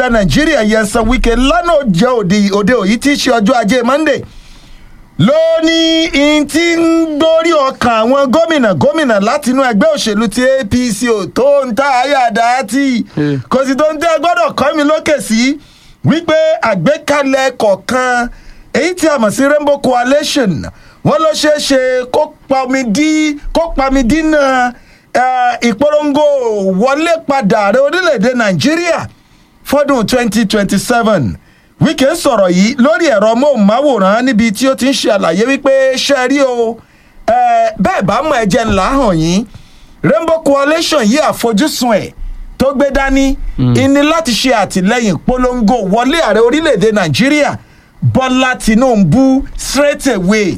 ilẹ̀ nàìjíríà yẹsan wike lánàá jẹ́ òde òde òyí tí í ṣe ọjọ́ ajé monday ló ní in tí ń dórí ọkàn àwọn gómìnà gómìnà látinú ẹgbẹ́ òṣèlú ti apc ò tó ń ta àyàdá tí Eh. kò sì tó ń tẹ́ gbọ́dọ̀ kọ́ mi lókè sí wípé àgbékalẹ̀ kọ̀ọ̀kan èyí tí a mọ̀ sí rainbow coalition wọ́n ló ṣeé ṣe kó pami dí kó pami dínà eh, ìpolongo wọlé padà ààrẹ orílẹ̀-èdè nàìjíríà fọ́dún 2027 wíkẹ́ sọ̀rọ̀ yìí lórí ẹ̀rọ móhùnmáwòrán níbi tí ó ti ń ṣe àlàyé wípé ṣe rí o eh, bẹ́ẹ̀ bá mọ̀ ẹ̀jẹ̀ ńlá hàn yín rainbow coalition yìí àfojúsùn ẹ̀ tó gbé dání ìní láti ṣe àtìlẹ́yìn polongo wọlé ààrẹ orílẹ̀-èdè nàìjíríà bọ́lá tinubu straight away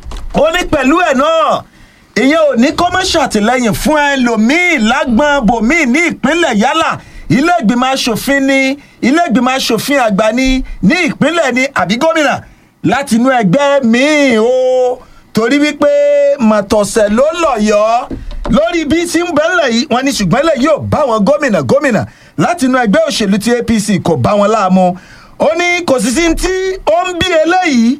ó ní pẹ̀lú ẹ̀ náà ìyẹn ò ní kó má ṣàtìlẹ́yìn fún ẹlòmíín lágbọ́n bòmíín ní ìpínlẹ̀ yálà ilé ìgbìmọ̀ asòfin ní ilé ìgbìmọ̀ asòfin àgbà ní ní ìpínlẹ̀ ní àbí gómìnà láti inú ẹgbẹ́ míì o torí wípé màtọ̀sẹ̀ ló lọ̀yọ́ lórí bí tí ń bẹ́lẹ̀ yìí wọ́n ní ṣùgbọ́n lẹ̀ yóò bá wọn gómìnà gómìnà láti inú ẹgbẹ́ òṣèlú ti apc kò bá wọn láàmú ó ní kò sì sí tí ó ń bí eléyìí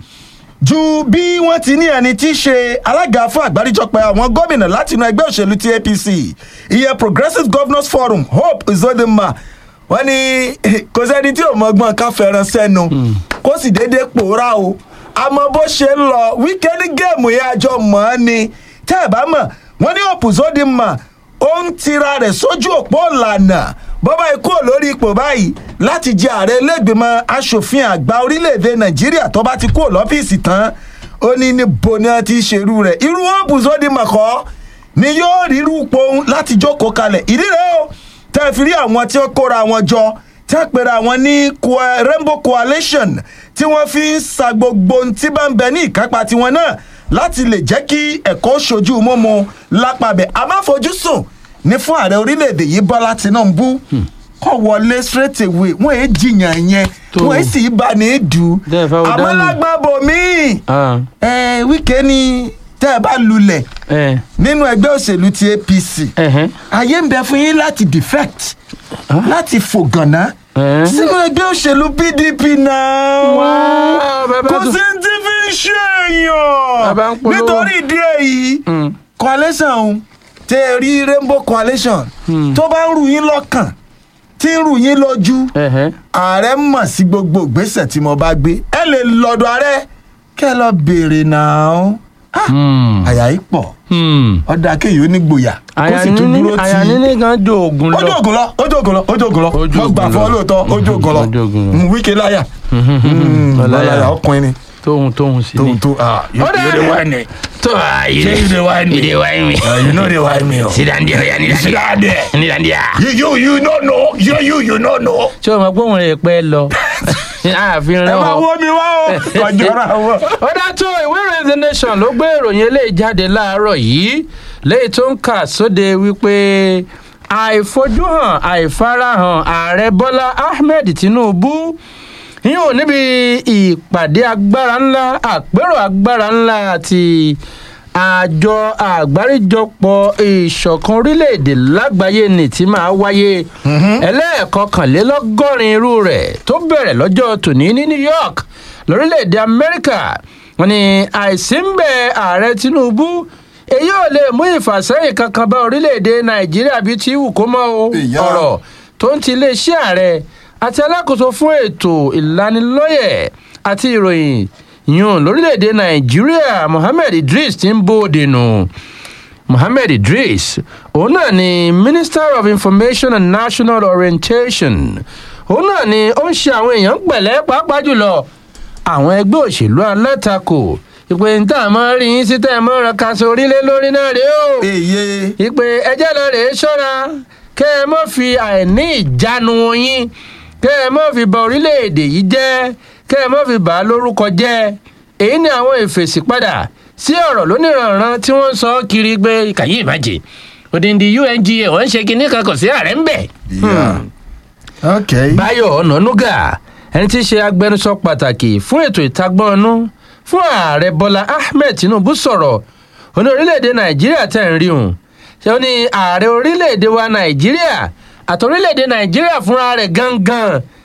ju bí wọ́n ti ní ẹni tí í ṣe alága fún àgbáríjọpọ̀ àwọn gómìnà láti inú ẹgbẹ́ òṣèlú ti apc ìyẹn progressive governors forum hope uzodinma wọ́n ní kò sẹ́ni tí ò mọ̀gbọ́n ká fẹ́ràn sẹ́nu kó sì déédéé pòórá o àmọ́ bó ṣe ń lọ wíkẹ́ndì géèmù yẹn àjọ mọ́ ọ́ ni tẹ́ ẹ̀ bá mọ̀ wọ́n ní hope uzodinma ó ń tira rẹ̀ sójú òpó ìlànà bọ́bá ikú ò lórí ipò báyìí láti jẹ ààrẹ ilégbèmọ̀ asòfin àgbà orílẹ̀-èdè nàìjíríà tó bá ti kú ò lọ́fíìsì tán ó ní níbo ni wọ́n ti ṣerú rẹ̀ irú hope uzodinma kọ́ ni yóò rírú pohun láti jókòó kalẹ̀ ìdí rẹ̀ o tẹ́ ẹ fi rí àwọn tí ó kóra wọn jọ tí wọ́n pera wọn ní Coa- rainbow coalition tí wọ́n fi ń sa gbogbo ohun tí bá ń bẹ ní ìkápá tiwọn náà láti lè jẹ́ kí ẹ̀kọ́ ṣojú mọ́mọ́ lápàbẹ̀ àmáfojúsùn ní fún ààrẹ orílẹ̀-èdè yìí bọ́lá tinubu kọ́ wọlé straight away wọ́n èé jiyàn yẹn Tó. wọ́n èé sì bá ní dù Dẹ́ẹ̀ fáwọn àmọ́ dání. lágbàbọ̀ míì Ah, ẹ wíkẹ́ ni tẹ́ ẹ bá lulẹ̀ ẹ nínú ẹgbẹ́ òṣèlú ti apc ẹhẹn. àyè ń bẹ fún yín láti defect láti fògànná Eh? sínú ẹgbẹ́ òṣèlú pdp náà Wá, bàbá kò tó- sí ti fi ń ṣe Bàbá ń èèyàn polówó. nítorí ìdí èyí Mm. coalition ọ̀hún tẹ ẹ rí rainbow coalition tó bá ń rù yín lọ́kàn tí ń rù yín lójú ẹhẹn. ààrẹ mọ̀ sí gbogbo ìgbésẹ̀ tí mo bá gbé ẹ lè lọ́dọ̀ ààrẹ kẹ́ ẹ lọ béèrè náà Hmm. àyà yìí pọ̀ Hmm. ọ̀dà kéèyàn ó ní gboyà kó àyà sì tún níní dúró àyà ti níní kan jó oògùn ojú lọ. ògùn lọ ojú ògùn lọ ojú ògùn lọ Ojú mo gbà ògùn fún ọ lọ. lóòótọ́ ojú ògùn lọ Ojú ògùn lọ. Mm, wíkẹ́ láyà Ọláyà. ọláyà ọkùnrin ni tóhun tóhun sí tó ni. tó ah you Ó dà. you dey whine me tó a yìí Ṣé you dey whine me? you dey whine me. Ah, you no dey whine me o. sit down there oya ní Sit down there. ní dandia. you you you no know you you you no know. ṣé o mọ̀ pé òun rẹ̀ pẹ́ lọ. ààfin ẹ rẹ̀ máa wọ̀. wọ́ mi wá o kọjọ́ra wọ. ó dá tó ìwé ìròyìn the nation ló gbé ìròyìn eléyìí jáde láàárọ̀ yìí léyìí tó ń kà sóde wípé àìfojúhàn àìfarahàn ààrẹ bọ́lá ahmed tinubu yóò níbi ìpàdé agbára ńlá àpérò agbára ńlá àti àjọ àgbáríjọpọ̀ ìṣọ̀kan orílẹ̀-èdè lágbàáyé ní tí máa wáyé ẹlẹ́ẹ̀kọkànlélọ́gọ́rin irú rẹ̀ tó bẹ̀rẹ̀ lọ́jọ́ tòní ní new york lórílẹ̀‐èdè amẹ́ríkà wọn ni àìsí ń bẹ ààrẹ tinubu èyí ò lè mú ìfàsẹ́yìn kankan bá orílẹ̀‐èdè nàìjíríà bíi ti wù kó mọ́ o Ìyá. ọ̀rọ̀ tó ń ti iléeṣẹ́ ààrẹ àti alákòóso fún ètò ìlanilọ́yẹ̀ àti ìròyìn yùn lórílẹ̀‐èdè nàìjíríà mohammed idris ti ń bóde nù mohammed idris òun náà ni minister of information and national orientation òun náà ni ó ń ṣe àwọn èèyàn pẹ̀lẹ́ pàápàá jùlọ àwọn ẹgbẹ́ òṣèlú alátakò ìpè ń tà mọ́ rí yín sí tẹ̀ mọ́ ra kaṣọ orílẹ̀ lórí náà rèé o èyí ìpè ẹjẹ́ lọ rèé ṣọ́ra kẹ́ ẹ mọ́ fi àìní ìjánu yín kẹ́ ẹ mọ́ fi bà orílẹ̀-èdè yìí jẹ́ kẹ́ ẹ mọ́ fi bà á lórúkọ jẹ́ èyí ni àwọn ìfèsì padà sí ọ̀rọ̀ lóníranran tí wọ́n ń sọ kiri pé kàyí ìbàjẹ́ òdìndí unga wọ́n ń ṣe kinní kan kò sí ààrẹ ń bẹ̀. Yeah. okay. báyọ̀ ọ̀nànúgà ẹni tí í ṣe agbẹnusọ pàtàkì fún ètò ìtagbọ́nú fún ààrẹ bọ́lá ahmed tinubu sọ̀rọ̀ ó ní orílẹ̀-èdè nàìjíríà tẹ̀ ń rí òun ṣé ó ní ààrẹ orílẹ̀-èdè wa nàìjíríà àti orílẹ̀-èdè nàìjíríà fúnra rẹ̀ gangan